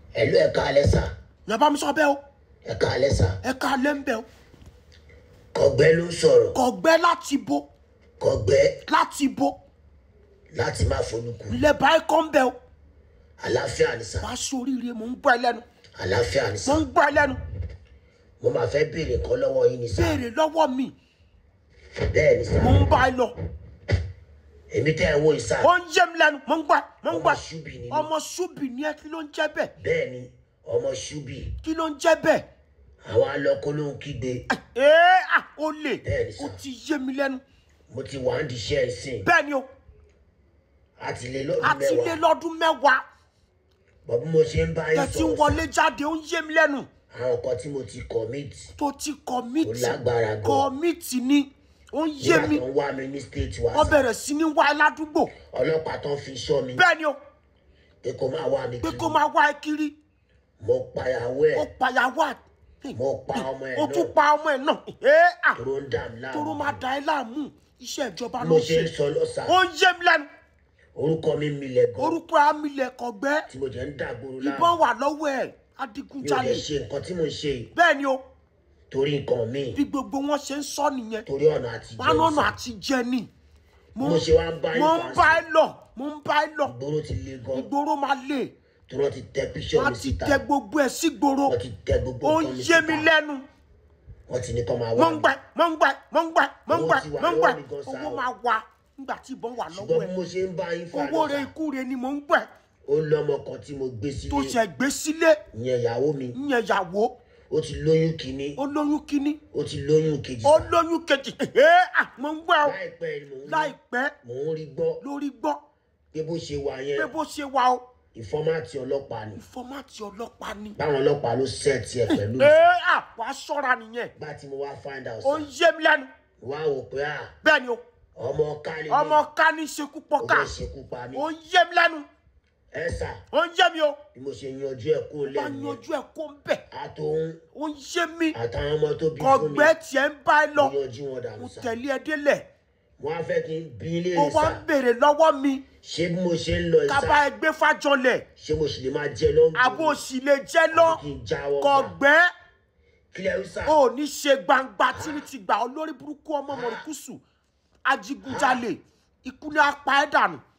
ẹ̀lú ẹ̀ka alẹ́ sà yẹn bá mi sọ bẹ́ẹ̀ o ẹ̀ka alẹ́ sà ẹ ká lẹ́ ń bẹ̀ o kọ̀gbẹ́ ló ń sọ̀rọ̀ kọ̀gbẹ́ láti bo kọ̀gbẹ́ láti bo láti má folúkù ilẹ̀ báyìí kọ́ ń bẹ̀ o àlàáfíà ni sà wàá sóríire mò ń gbọ́ ẹ lẹ́nu àlàáfíà ni mò sà ń gbọ́ ẹ lẹ́nu mo máa fẹ́ béèrè kan lọ́wọ́ yín ni sà béèrè lọ́wọ́ mi bẹ́ẹ̀ ni sà mò ń bá ẹ lọ èmi tẹ́ ẹ wo ìsà ó ń yé mi lẹ́nu mò ń gbọ́ ẹ mò ń gbọ́ ọmọ ẹ ṣúbì ni mí ọmọ ṣúbì ni ẹ kí ló ń jẹ́ bẹ́ẹ̀ bẹ́ẹ̀ ni ọmọ ṣúbì kí ló ń jẹ́ bẹ́ẹ̀ àwọn alọ́kọ́ ló ń kígbe ee à ó lè Bẹ́ẹ̀ ni sà. ó ti yé mi lẹ́nu mo ti wà ń di iṣẹ́ ìsìn bẹ́ẹ̀ ni o àti lè lọ́dún àti lé mẹ́wàá lọ́dún mẹ́wàá bọ́ bí mo ṣe ń bá yín tẹ̀sí sọ̀rọ̀ wọlé jáde ó ń yé mi lẹ́nu àwọn nǹkan tí mo ti commit tó ti ó kọ̀mìtì lágbára gan kọ̀mìtì ni ó ń yé nígbà mi tó ń wá mi ní state wa wọ́n sà bẹ̀rẹ̀ sí ní wá ẹ ládùúgbò ọlọ́pàá tó ń fi ṣọ́ mi bẹ́ẹ̀ ni o pé kó máa wá mi pé kiri kó máa wá ẹ kiri mo payàwó ó ẹ̀ payàwó à mo pa ọmọ ẹ̀ ó tún náà pa ọmọ ẹ̀ náà ee à tóró ń dà mí tóró láàmú máa da ẹ láàmú iṣẹ́ ìjọba mo ló ń ṣe ń ṣe sọ lọ́sà ó ń yé mi lẹ́nu orúkọ mi milẹ̀ gan orúkọ amílẹ̀ kọ̀gbẹ́ tí mo jẹ́ ń dàgbòrò ìbọn láàmú wà lọ́wọ́ ẹ̀ mi ò adigunjalè lè ṣe nǹkan tí mo ń ṣe yìí bẹ́ẹ̀ ni o torí nǹkan míì bí gbogbo wọn ṣe ń sọ nìyẹn torí ọ̀nà àti wọn lọ́nà jẹ́ àti jẹ ni mo mo ṣe wá ń bá mo ń yín bá fà ẹ lọ mo ń bá ẹ lọ ìgboro ti le gan ìgboro máa lè tí wọ́n ti tẹ píṣọ́ wọn mi ti síta tẹ gbogbo ẹ sígboro wọ́n ti tẹ gbogbo ó ń nǹkan mi yé mi síta lẹ́nu wọ́n ti ní kọ́ máa mo wá ń mi gbà mo ń gbà mo ń gbà mo ń Owó gbà ti wà mo ń gbà lọ́wọ́ mi gan sáà owó o. máa wà nígbà tí ìbọn wà lọ́wọ́ ṣùgbọ́n ẹ bí mo ṣe ń bá yín fà owó rẹ lọ́sà ikú rẹ ni mò ń gbà ó lọ́mọ kan tí mo gbé tó sílé ṣe gbé sílé ìyẹn ìyàwó mi ìyẹn ìyàwó ó ti lóyún kínní ó lóyún kínní ó ti lóyún kejì ó sá. lóyún kejì ee à mo ń gbà ó láìpẹ́ ni mò ń rí láìpẹ́ mò ń rí gbọ́ lórí gbọ́ pé bó ṣe wà pé yẹn bó ṣe wà ó ìfọ́mátì ọlọ́pàá ni fọ́mátì ọlọ́pàá ni báwọn ọlọ́pàá ló sẹ́ẹ̀tì ẹ̀ pẹ̀lú ee à wàá ṣọ́ra nìyẹn ìgbà tí mo wá find out ó ń sá yé mi lẹ́nu wá wò pé à bẹ́ẹ̀ ni o ọmọ kálí ni ọmọ ká ní ṣekú ó pọ́ká fẹ́ ṣekú pa mí ó ń yé mi lẹ́nu ẹ sà ó ń yé mi o bí mo ṣe yanjú ẹ̀ kó bá lẹ́nu yanjú ẹ̀ kó ń bẹ̀ àtòun ó ń yé mi àtàwọn ọmọ tó bí fún mi kọ̀gbẹ́ tiẹ̀ ń bá ẹ lọ mo yanjú wọn dànù mo sá tẹ̀lé ẹ délẹ̀ wọn á fẹ́ kí n bí ilé ó rẹ̀ wá sá ń béèrè lọ́wọ́ mi ṣé bí mo ṣe ń lọ ká bá ìsá ẹ gbé fájọlẹ̀ ṣé mo sì lè máa jẹ lọ́nà àbò sì lè jẹ́ lọ kí n jáwọ́ gbà kọ̀gbẹ́ kílẹ̀ ń sá ò ní ṣe gbangba tí ní ti gbà olórí burúkú ọmọ mọ̀rùkùsù ajigunjalè ikú ní apá ẹ̀ dànù